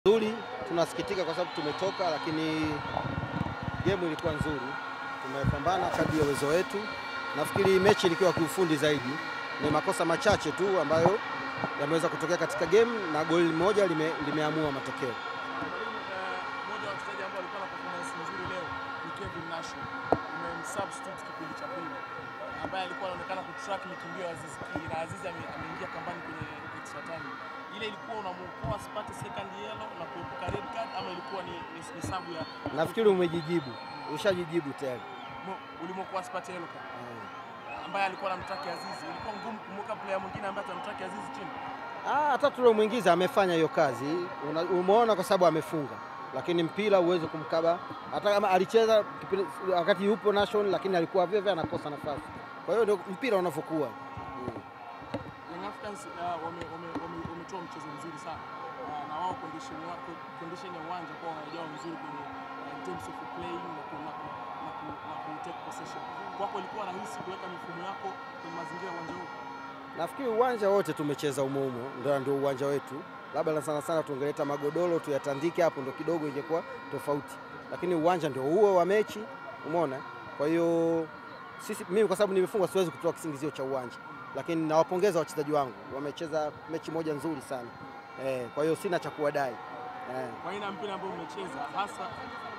Nzuri, tunasikitika kwa sababu tumetoka, lakini gemu ilikuwa nzuri, tumepambana kadri ya uwezo wetu. Nafikiri mechi ilikuwa kiufundi zaidi, ni makosa machache tu ambayo yameweza kutokea katika game na goli moja lime, limeamua matokeo. Mmoja wa wachezaji ambao walikuwa na performance nzuri leo ni Kevin Nasho. Umemsubstitute kipindi cha pili, ambaye alikuwa anaonekana kutrack mikimbio ya Aziz Ki na Aziz ame- ameingia kambani kwenye extra time. Ile ilikuwa unamuokoa asipate second yellow na kuepuka red card ama ilikuwa ni, ni, ni sabu ya Nafikiri umejijibu, ushajijibu tayari. mo- ulimwokoa asipate yellow card ambaye alikuwa anamtraki Aziz. Ilikuwa ngumu kumweka player mwingine ambaye atamtraki Aziz chini. Ah, hata tuliomwingiza amefanya hiyo kazi, Una- umeona kwa sababu amefunga, lakini mpira uweze kumkaba, hata kama alicheza kipindi- wakati yupo Nation, lakini alikuwa vile vile anakosa nafasi. Kwa hiyo ndio mpira unavyokuwa. Mm. Young Africans uh, wame- wame- wame- wametoa mchezo mzuri sana uh, na wao condition ya condition ya uwanja kwa wanajao mzuri kwenye uh, in terms of playing na ku, na ku, na ku, na ku take possession. Kwako ilikuwa rahisi kuweka mifumo yako kwenye mazingira ya uwanja huu? Nafikiri uwanja wote tumecheza umoumo, ndio ndio uwanja wetu. Labda na sana sana tungeleta magodoro tuyatandike hapo, ndio kidogo ingekuwa tofauti, lakini uwanja ndio huo wa mechi, umeona. Kwa hiyo sisi, mimi kwa sababu nimefungwa, siwezi kutoa kisingizio cha uwanja, lakini nawapongeza wachezaji wangu, wamecheza mechi moja nzuri sana eh, kwa hiyo sina cha kuwadai eh. Kwa aina ya mpira ambao umecheza hasa